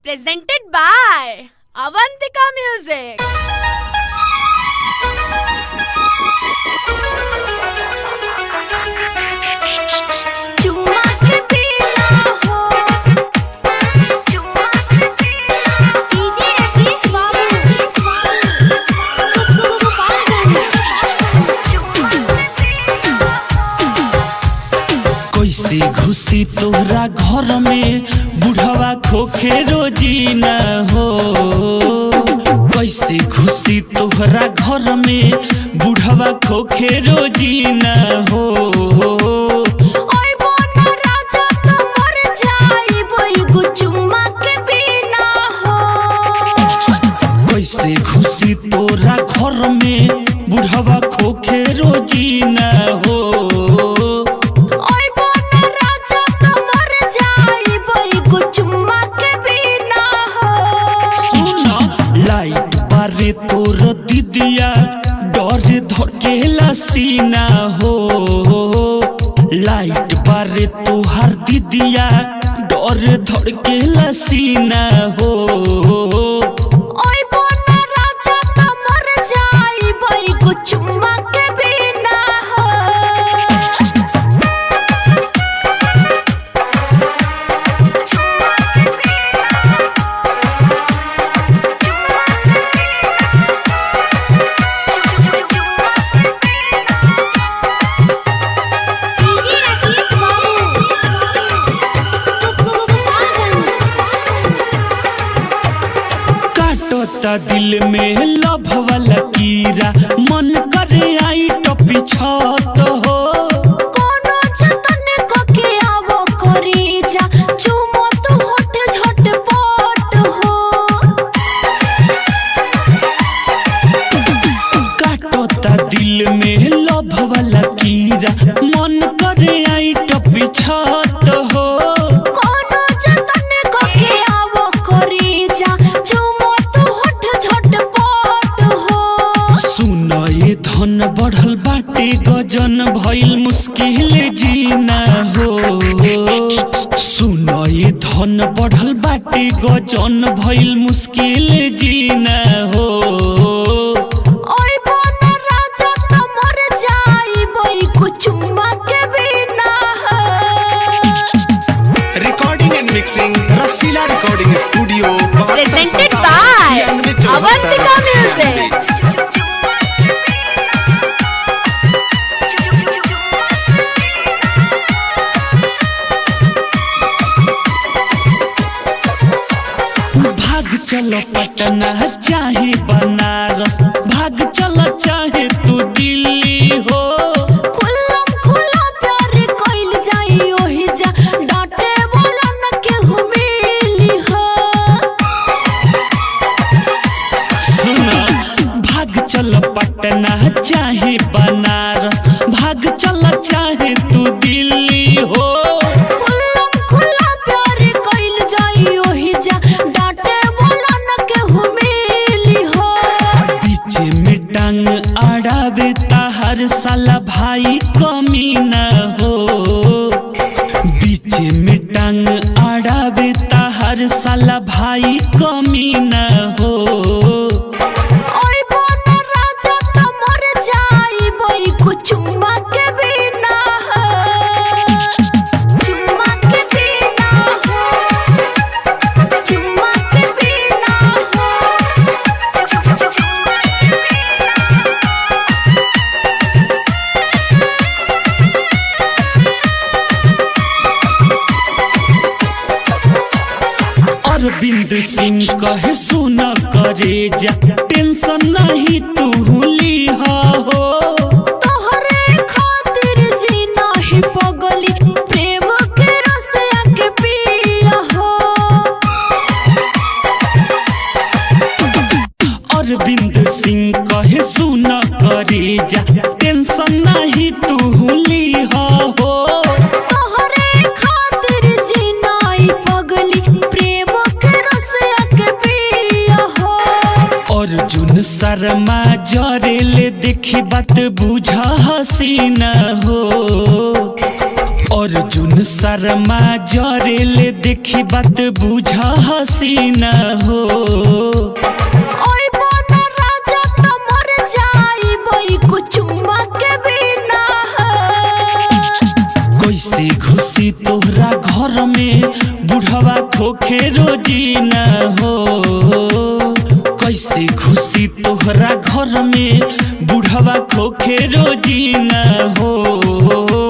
presented by Avantika Music. चुम्मा के पीना हो चुम्मा के पीना डीजे रकीस बाबू कैसे घुसी तोहरा घर में बुढ़वा खोखे रोजी न हो कैसे घुसी तोहरा घर में बुढ़वा खोखे रोजी न हो ओए बोना राजा तो मर जाई बोई गो चुम्मा के पीना हो कैसे घुसी तोरा घर में बुढ़वा खोखे रोजी न हो ओए बोना राजा तो मर जाई बोई गो चुम्मा के पीना हो सुन लाइट बारे तोर दीदिया डर धकेला सीना हो लाइट बारे तोहार दीदिया डर धड़केला सीना हो ओए बोना राजा तो मर जाई बोई गो चुम्मा के पीना हो डीजे रकीस बाबू काटता दिल में लभ वाला कीरा मन करे आई टपी छत हो कोनो जतन कके आवो करी जा चुमो तू होठ झटपट हो काटता दिल में लभ वाला कीरा मन करे आई टपी छत हो कोनो जतन कके आवो करी जा चुमो तू होठ झटपट हो सुन ये धन बढ़ल बाटे गजन भइल मुश्किल जीना हो सुन ये धन बढ़ल बाटे गजन भइल मुश्किल जीना हो ओए बोना राजा तो मर जाई बोई कुछ चुम्मा के बिना recording and mixing Rasila recording studio Presented by Avantika Music. भाग चलो पटना चाहे बनारस भाग चलो चाहे तू दिल्ली हो खुल्लम खुल्ला प्यार कइल जाई ओही जा डांटे वाला न केहू मिली हो सुना भाग चल पटना चाहे बनारस भाग चल चाहे तू दिल्ली हो खुल्लम खुल्ला प्यार कइल जाई ओही जा डांटे वाला न केहू मिली हो पीछे में टांग अड़ावे हर साला भाई कमी न हो बीचे में टांग अड़ावे हर साला भाई कमी न हो ओए बोना राजा तो मर जाई बोई कुछ चुम्मा के बिना चुम्मा के बिना हो चुम्मा के बिना हो अरविंद सिंह कहे सुन करे जा टेंशन नहीं तू हुली हो तोहरे खातिर जीना ही पगली प्रेम के रसिया के पिया हो अरविंद सिंह कहे सुन करे जा टेंशन नहीं तू हुली हो तोहरे खातिर जीना ही पगली प्रेम के रसिया के पिया हो अर्जुन शर्मा जरेले देखी बात बुझा हसीना हो और अर्जुन शर्मा जरेले देखी बात बुझा हसीना हो ओय बना राजा त मर जाइबई कुचुम्मा के बिना कैसे घुसी तोहरा घर में बुढ़वा खोखे रोजीना हो कैसे घुसी तोहरा घर में बुढ़वा खोखे रोजीना हो